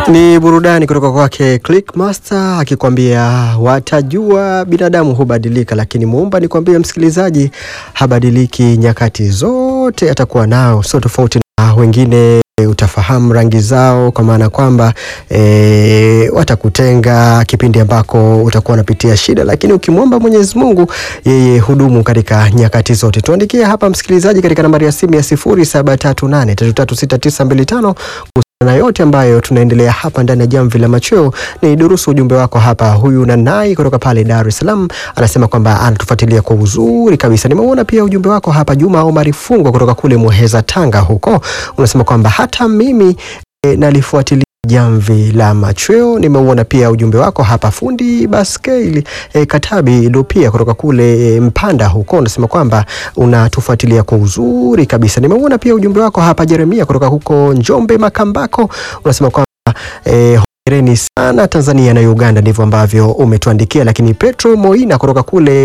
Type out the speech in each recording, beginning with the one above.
Ni burudani kutoka kwake Clickmaster akikwambia watajua binadamu hubadilika, lakini muumba nikwambie msikilizaji, habadiliki nyakati zote, atakuwa nao, sio tofauti na wengine utafahamu rangi zao, kwa maana kwamba e, watakutenga kipindi ambako utakuwa unapitia shida, lakini ukimwomba Mwenyezi Mungu yeye hudumu katika nyakati zote. Tuandikie hapa msikilizaji, katika nambari ya simu ya 0738336925 na yote ambayo tunaendelea hapa ndani ya Jamvi la Machweo. Ni durusu ujumbe wako hapa. Huyu Nanai kutoka pale Dar es Salaam anasema kwamba anatufuatilia kwa uzuri kabisa. Nimeona pia ujumbe wako hapa. Juma Omari Fungwa kutoka kule Muheza, Tanga huko unasema kwamba hata mimi e, nalifuatilia Jamvi la Machweo. Nimeuona pia ujumbe wako hapa. Fundi Baskeli e, Katabi Lupia kutoka kule e, Mpanda huko unasema kwamba unatufuatilia kwa uzuri kabisa. Nimeuona pia ujumbe wako hapa. Jeremia kutoka huko Njombe Makambako unasema kwamba e, hongereni sana Tanzania na Uganda, ndivyo ambavyo umetuandikia. Lakini Petro Moina kutoka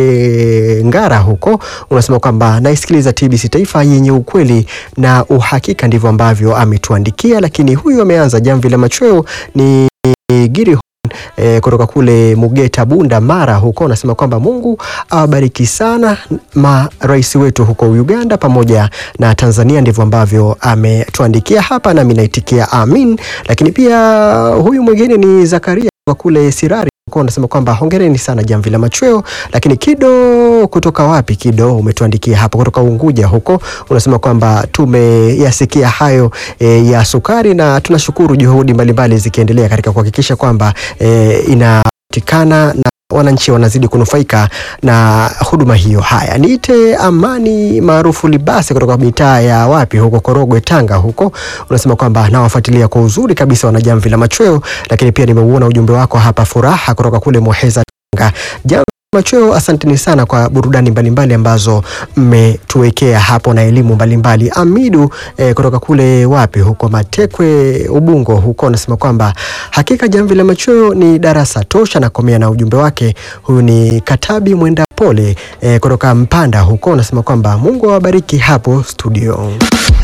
kule Ngara huko unasema kwamba naisikiliza TBC Taifa yenye ukweli na uhakika, ndivyo ambavyo ametuandikia. Lakini huyu ameanza jamvi la machweo ni Giri E, kutoka kule Mugeta Bunda Mara huko unasema kwamba Mungu awabariki sana marais wetu huko Uganda pamoja na Tanzania, ndivyo ambavyo ametuandikia hapa, nami naitikia amin. Lakini pia huyu mwingine ni Zakaria kutoka kule Sirari unasema kwamba hongereni sana jamvi la machweo. Lakini Kido kutoka wapi? Kido umetuandikia hapa kutoka Unguja huko, unasema kwamba tumeyasikia hayo e, ya sukari na tunashukuru juhudi mbalimbali zikiendelea katika kuhakikisha kwamba e, inapatikana na wananchi wanazidi kunufaika na huduma hiyo. Haya, niite Amani maarufu Libasi kutoka mitaa ya wapi huko Korogwe, Tanga huko, unasema kwamba nawafuatilia kwa uzuri kabisa wanajamvi la machweo. Lakini pia nimeuona ujumbe wako hapa, Furaha kutoka kule Muheza, Tanga. Jamvi machweo, asanteni sana kwa burudani mbalimbali mbali ambazo mmetuwekea hapo na elimu mbalimbali. Amidu eh, kutoka kule wapi huko Matekwe, Ubungo huko, anasema kwamba hakika jamvi la machweo ni darasa tosha, na komea na ujumbe wake. Huyu ni Katabi Mwenda Pole eh, kutoka Mpanda huko, anasema kwamba Mungu awabariki hapo studio.